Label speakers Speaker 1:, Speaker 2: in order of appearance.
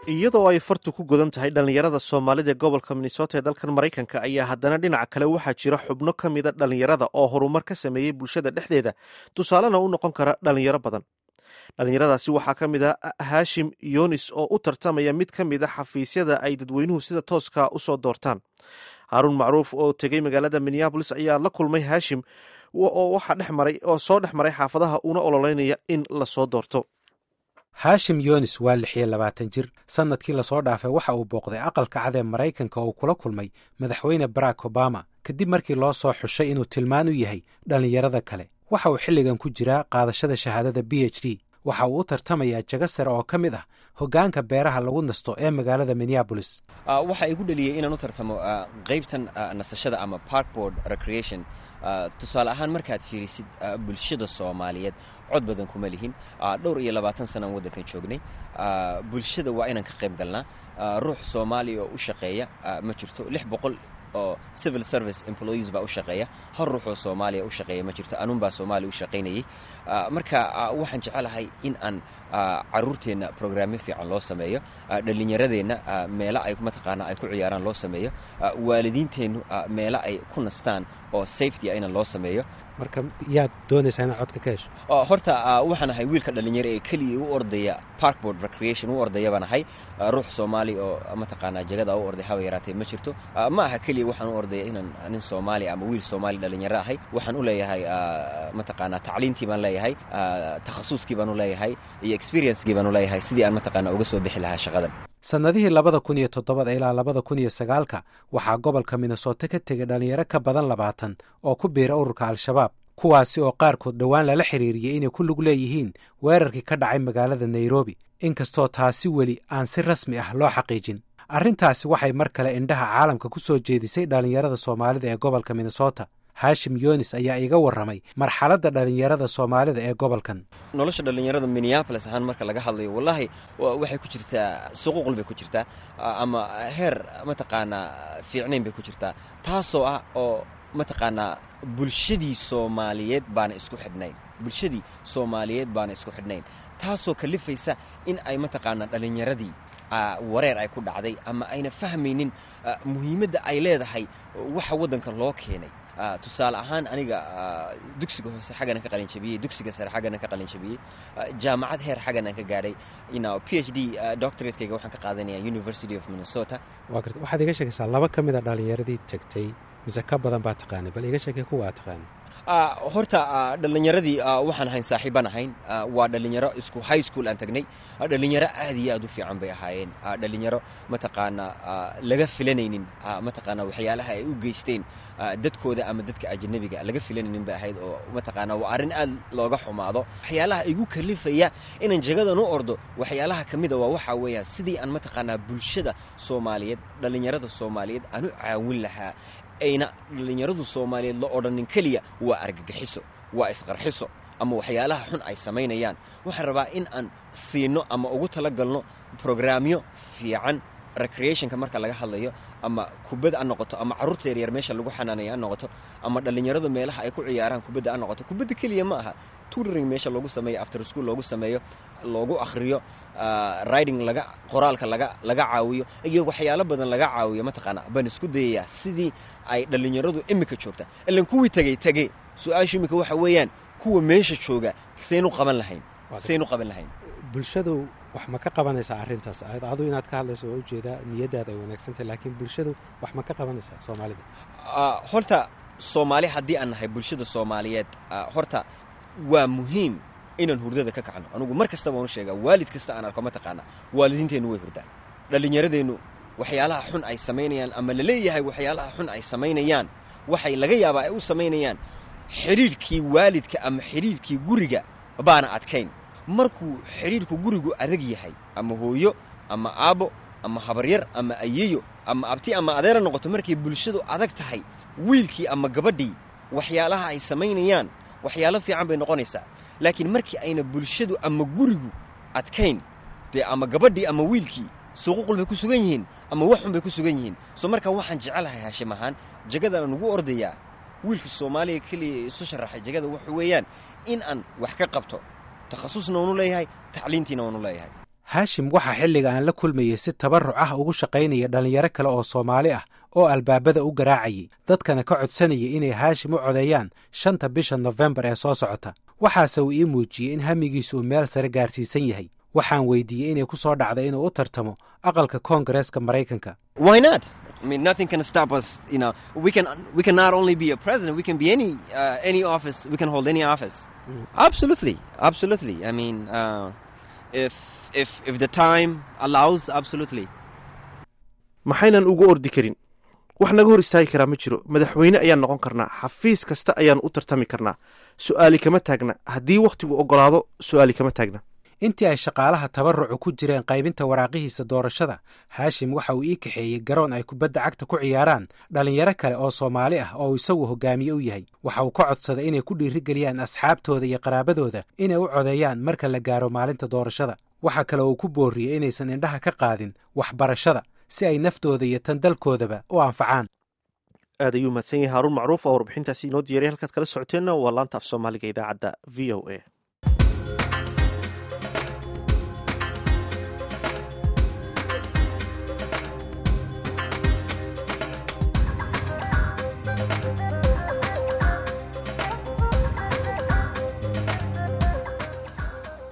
Speaker 1: iyadoo ay fartu ku godan tahay dhallinyarada soomaalida ee gobolka minnesota ee dalkan maraykanka ayaa haddana dhinaca kale waxaa jira xubno ka mida dhallinyarada oo horumar ka sameeyey bulshada dhexdeeda tusaalena u noqon kara dhallinyaro badan dhallinyaradaasi waxaa ka mid a haashim yonis oo u tartamaya mid ka mid a xafiisyada ay dadweynuhu sida tooska usoo doortaan haaruun macruuf oo tegey magaalada minneabolis ayaa la kulmay haashim oo waxaa dhex maray oo soo dhex maray xaafadaha una ololeynaya in lasoo doorto
Speaker 2: haashim yonis waa lix iyo labaatan jir sannadkii lasoo dhaafay waxa uu booqday aqalka cad ee maraykanka oo kula kulmay madaxweyne barack obama kadib markii loo soo xushay inuu tilmaan u yahay dhallinyarada kale waxa uu xilligan ku jiraa qaadashada shahaadada b h d waxa uu u tartamayaa jago sare oo ka mid ah hoggaanka beeraha lagu nasto ee magaalada minneabolis
Speaker 3: waxa igu dhaliyey inaan u tartamo qaybtan nasashada ama parkboard recreation tusaale ahaan markaad fiirisid bulshada soomaaliyeed cod badan kuma lihin dhowr iyo labaatan sanaan waddankan joognay bulshada waa inaan ka qayb galnaa ruux soomaaliya oo u shaqeeya ma jirto lix boqol oo civil service employees baa u shaqeeya hal ruux oo soomaaliya u shaqeeya ma jirto anuun baa soomaaliya u shaqaynayay marka waxaan jecelahay in aan caruurteenna programyo fiican loo sameeyo dhallinyaradeenna meelo ay mataqaanaa ay ku ciyaaraan loo sameeyo waalidiinteennu meelo ay ku nastaan oo safety a ina loo sameeyo
Speaker 2: marka yaad doonaysaa inaad codka ka hesho
Speaker 3: horta waxaan ahay wiilka dhallinyaro ee keliya u ordaya parkboard recreation u ordaya baan ahay ruux soomaali oo mataqaanaa jagada u orday haba yaraatee ma jirto ma aha keliya waxaan u ordaya inaan nin soomaali ama wiil soomaali dhallinyaro ahay waxaan u leeyahay mataqaanaa tacliintii baan leeyahay takhasuskii baan u leeyahay iyo experiencekii baan u leeyahay sidii aan mataqaanaa uga soo bixi lahaa shaqadan
Speaker 2: sannadihii labada kun iyo toddobada ilaa labada kun iyo sagaalka waxaa gobolka minnesota ka tegay dhallinyaro ka badan labaatan oo ku biira ururka al-shabaab kuwaasi oo qaarkood dhowaan lala xiriiriyey inay ku lug leeyihiin weerarkii ka dhacay magaalada nairobi inkastoo taasi weli aan si rasmi ah loo xaqiijin arrintaasi waxay mar kale indhaha caalamka ku soo jeedisay dhallinyarada soomaalida ee gobolka minnesota haashim yonis ayaa iga warramay marxaladda dhallinyarada soomaalida ee gobolkan
Speaker 3: nolosha dhallinyarada minneabolis ahaan marka laga hadlayo wallaahi waxay ku jirtaa suquuqul bay ku jirtaa ama heer mataqaanaa fiicnayn bay ku jirtaa taasoo ah oo mataqaanaa bulshadii soomaaliyeed baana isku xidhnayn bulshadii soomaaliyeed baana isku xidhnayn taasoo kalifaysa in ay mataqaanaa dhallinyaradii wareer ay ku dhacday ama ayna fahmaynin muhiimadda ay leedahay waxa waddanka loo keenay tusaale ahaan aniga dugsiga hoose xagganan ka qalinjabiyey dugsiga sare xagganan ka qalinjabiyey jaamacad heer xaggan aan ka gaadhay p h d doctoratekeyga waxaan ka qaadanaya university of minnesota
Speaker 2: waa garta waxaad iga sheegaysaa laba ka mid a dhallinyaradii tegtay mise ka badan baa taqaanay bal iga sheekay kuwa aad taqaanay
Speaker 3: horta dhallinyaradii waxaan ahayn saaxiibaan ahayn waa dhallinyaro isku high school aan tagnay dhallinyaro aad iyo aad u fiican bay ahaayeen dhallinyaro mataqaanaa laga filanaynin mataqaanaa waxyaalaha ay u geysteen dadkooda ama dadka ajanabiga laga filanaynin bay ahayd oo mataqaanaa waa arrin aad looga xumaado waxyaalaha igu kalifaya inaan jagadan u ordo waxyaalaha ka mida waa waxaa weeyaan sidii aan mataqaanaa bulshada soomaaliyeed dhallinyarada soomaaliyeed aan u caawin lahaa ayna dhallinyaradu soomaaliyeed la odhanin keliya waa argagixiso waa isqarxiso ama waxyaalaha xun ay samaynayaan waxaan rabaa in aan siino ama ugu talagalno brograamyo fiican recreationka marka laga hadlayo ama kubad ha noqoto ama carruurta yaryar meesha lagu xanaanaya ha noqoto ama dhallinyaradu meelaha ay ku ciyaaraan kubadda ha noqoto kubadda keliya ma aha tutoring meesha loogu sameeyo after school loogu sameeyo loogu akhriyo riding laga qoraalka laga laga caawiyo iyo waxyaalo badan laga caawiyo mataqaana baan isku dayayaa sidii ay dhallinyaradu imika joogta ilan kuwii tegey tegey su-aashu imika waxa weeyaan kuwa meesha jooga saynu qaban lahayn saynu qaban lahayn
Speaker 2: bulshadu wax ma ka qabanaysaa arrintaas adu inaad ka hadlayso waa ujeedaa niyaddaada ay wanaagsantahay laakiin bulshadu wax ma ka qabanaysaa soomaalida
Speaker 3: horta soomaali haddii aan nahay bulshada soomaaliyeed horta waa muhiim inaan hurdada ka kacno anugu mar kasta waan u sheegaa waalid kasta aan arko mataqaana waalidiinteennu way hurdaan dhallinyaradeennu waxyaalaha xun ay samaynayaan ama la leeyahay waxyaalaha xun ay samaynayaan waxay laga yaabaa ay u samaynayaan xidhiidhkii waalidka ama xidhiidhkii guriga baana adkayn markuu xidhiidhku gurigu adag yahay ama hooyo ama aabbo ama habaryar ama ayeyo ama abti ama adeera noqoto markay bulshadu adag tahay wiilkii ama gabadhii waxyaalaha ay samaynayaan waxyaalo fiican bay noqonaysaa laakiin markii ayna bulshadu ama gurigu adkayn dee ama gabadhii ama wiilkii suquuqul bay ku sugan yihiin ama waxxun bay ku sugan yihiin soo markaa waxaan jecelahay haashim ahaan jagadaan ugu ordayaa wiilka soomaaliya keliya isu sharaxay jagada wuxuu weeyaan in aan wax ka qabto takhasusna waanu leeyahay tacliintiina waanu leeyahay
Speaker 2: haashim waxaa xilliga aan la kulmayey si tabarruc ah ugu shaqaynaya dhallinyaro kale oo soomaali ah oo albaabada u garaacayay dadkana ka codsanaya inay haashim u codeeyaan shanta bisha nofembar ee soo socota waxaase uu ii muujiyey in hamigiisu uu meel sare gaarsiisan yahay waxaan weydiiyey inay ku soo dhacda inuu u tartamo aqalka koongareeska maraykanka
Speaker 3: Why not? I mean, nothing can stop us. You know, we can we can not only be a president, we can be any uh, any office. We can hold any office. Absolutely, absolutely. I mean, uh, if if if the time allows, absolutely.
Speaker 1: maxaynan ugu ordi karin wax naga hor istaagi karaa ma jiro madaxweyne ayaan noqon karnaa xafiis kasta ayaan u tartami karnaa su'aali kama taagna haddii wakhtigu oggolaado su'aali kama taagna
Speaker 2: intii ay shaqaalaha tabarrucu ku jireen qaybinta waraaqihiisa doorashada haashim waxa uu ii kaxeeyey garoon ay kubadda cagta ku ciyaaraan dhallinyaro kale oo soomaali ah oo isagu hogaamiye u yahay waxa uu ka codsaday inay ku dhiirigeliyaan asxaabtooda iyo qaraabadooda inay u codeeyaan marka la gaaro maalinta doorashada waxaa kale uu ku boorriyey inaysan indhaha ka qaadin waxbarashada si ay naftooda iyo tan dalkoodaba u anfacaan
Speaker 1: aad ayuu mahadsan yahay haaruun macruuf oo warbixintaasi inoo diyaray halkaad kala socoteenna waa laanta af soomaaliga idaacadda v o a